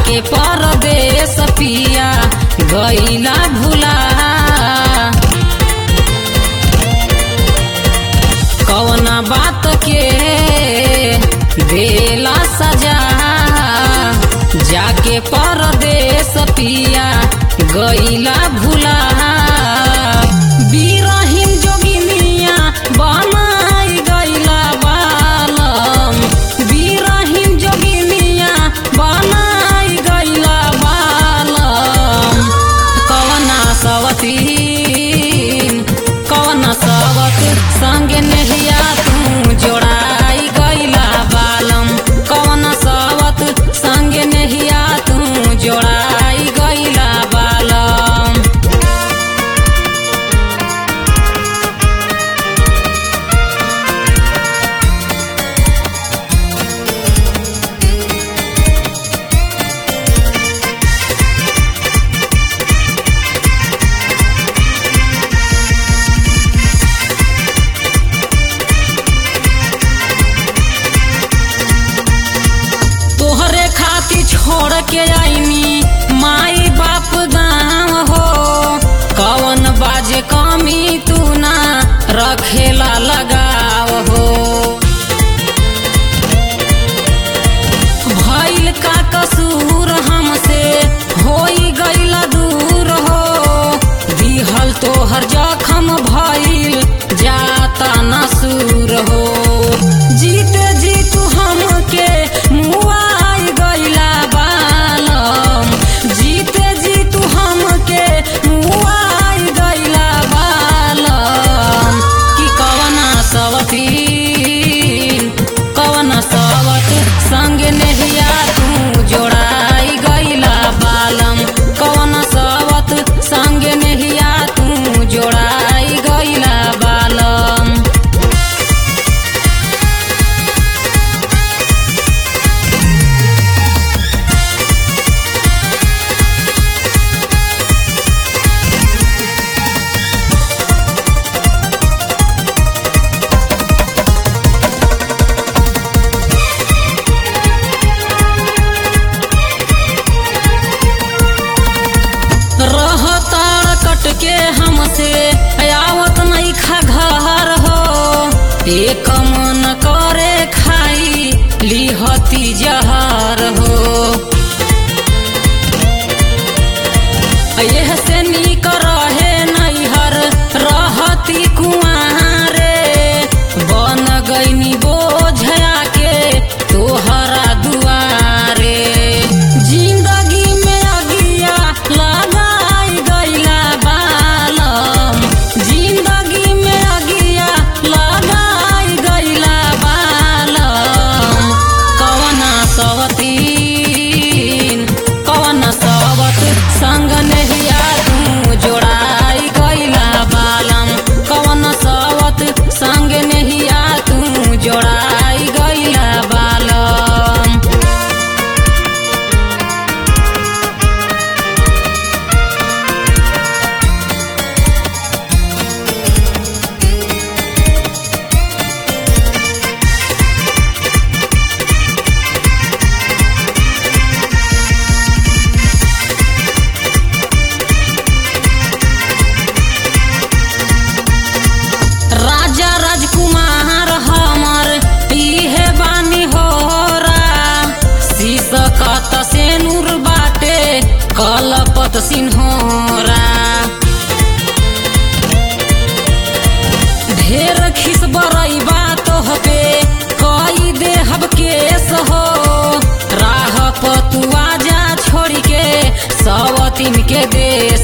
जाके परदेश पिया गईला भुला कौना बात के देला सजा जाके परदेश पिया गईला भुला बीरहीन जोगिनिया बनाई गईला बालम बीरहीन जोगिनिया बनाई गईला बालम कवना सवतीन कवना सवत संगे नहिया तू जोड़ाई गईला बालम कवना सवत संगे नहिया तू जोड़ाई गईला बालम तोहरे खातिर छोड़ के आईनी माई बाप गाँव हो कवन बाजे कमी तू ना रखेला लगाव हो भइल का कसूर हमसे होई गईला दूर हो दिहल तोहर जखम भइल जाता नसूर हो जीते जी तू हमके मुआई गईला बालम जीते जी तू हमके मुआई गईला बालम कि कवना सवतीन कवना सवत संग नहिया तू जोड़ाई गईला बालम कवना सवत संग नहिया तू जोड़ाई गईला बालम रहता कट के हमसे आवत नहीं खा घर हो एक मन करे खाई लिहती जहर हो यह से नीक रहे नैहर रहती कुआरे बन गईनी बोझया के तोहरा दुआरे जिंदगी में अगिया लगाई गईला बालम जिंदगी में अगिया लगाई गईला बालम कवना सवतीन कवना सवत संग नहिया तू जोड़ाई गईला बालम कवना सवत संग नहिया तू जोड़ाई गईला बालम राजा राजकुमार हमर इहे बानी होरा शीशकत से नूर बाटे कलपत सिन्होरा ढेर खिस बरई बात होबे कई देहब केस हो राह पतुआ जा छोड़ के सवतीन के देश